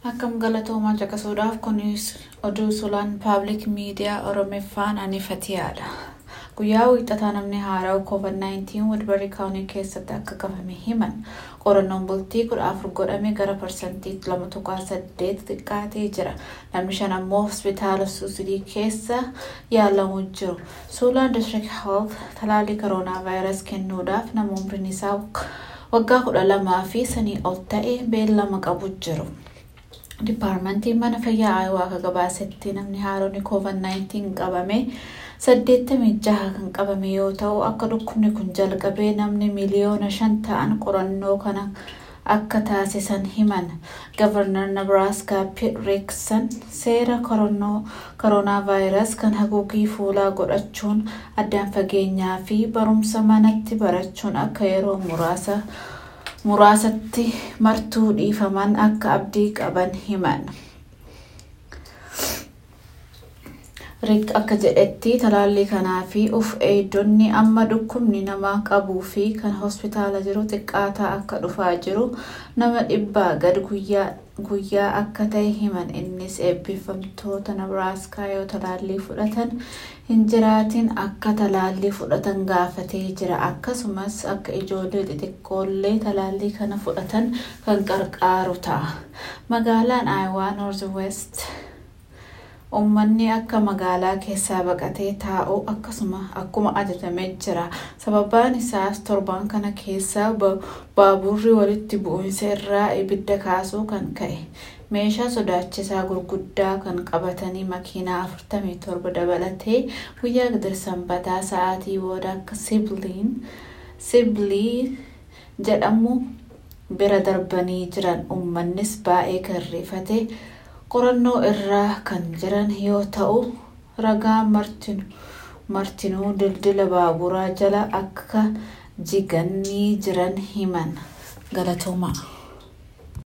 Akkam galatoomaa caqasuudhaaf kunis oduu sulaan paabliik miidiyaa Oromeeffaan anifatiyaadha. Guyyaa wiixataa namni haara'u COVID-19 Woodbury County keessatti akka qabame himan qorannoon bultii kudha afur godhame gara parsantii lama tuqaa saddeet xiqqaatee jira. Namni shan ammoo hospitaala suusidii keessa yaalamuu jiru. Suulaan District Health talaallii koroonaa vaayirasii kennuudhaaf nama umriin isaa waggaa kudha lamaa fi sanii ol ta'e beellama qabu jiru. Dipaarmentiin mana fayyaa Aayuwaa akka gabaasetti namni haaronni COVID-19 qabame saddeettamii jaha kan qabame yoo ta'u akka dhukkubni kun jalqabee namni miliyoona shan ta'an qorannoo kana akka taasisan himan. Gavarnar Nebraaskaa Pete Rickson seera koronaa vaayirasii kan haguugii fuulaa godhachuun addaan fageenyaa fi barumsa manatti barachuun akka yeroo muraasa muraasatti martuu dhiifaman akka abdii qaban himan. Riik akka jedhetti talaallii kanaa fi uf eeddonni amma dhukkubni nama qabuu fi kan hospitaala jiru xiqqaataa akka dhufaa jiru nama dhibbaa gad guyyaa akka ta'e himan innis eebbifamtoota Nebraaskaa yoo talaallii fudhatan hin jiraatin akka talaallii fudhatan gaafatee jira akkasumas akka ijoollee xixiqqoollee talaallii kana fudhatan kan qarqaaru ta'a. Magaalaan Aayuwaa Noorz West Uummanni akka magaalaa keessaa baqatee taa'u akkasuma akkuma ajajamee jira. Sababaan isaas torban kana keessa baaburri walitti bu'insa irraa ibidda kaasuu kan ka'e. Meeshaa sodaachisaa gurguddaa kan qabatanii makiinaa 47 dabalatee guyyaa gidir sanbataa sa'aatii booda akka sibilii jedhamu bira darbanii jiran uummannis baay'ee kan rifate. qorannoo irra kan jiran yoo ta'u ragaa martinuu dildila baaburaa jala akka jiganii jiran himan galatoomaa.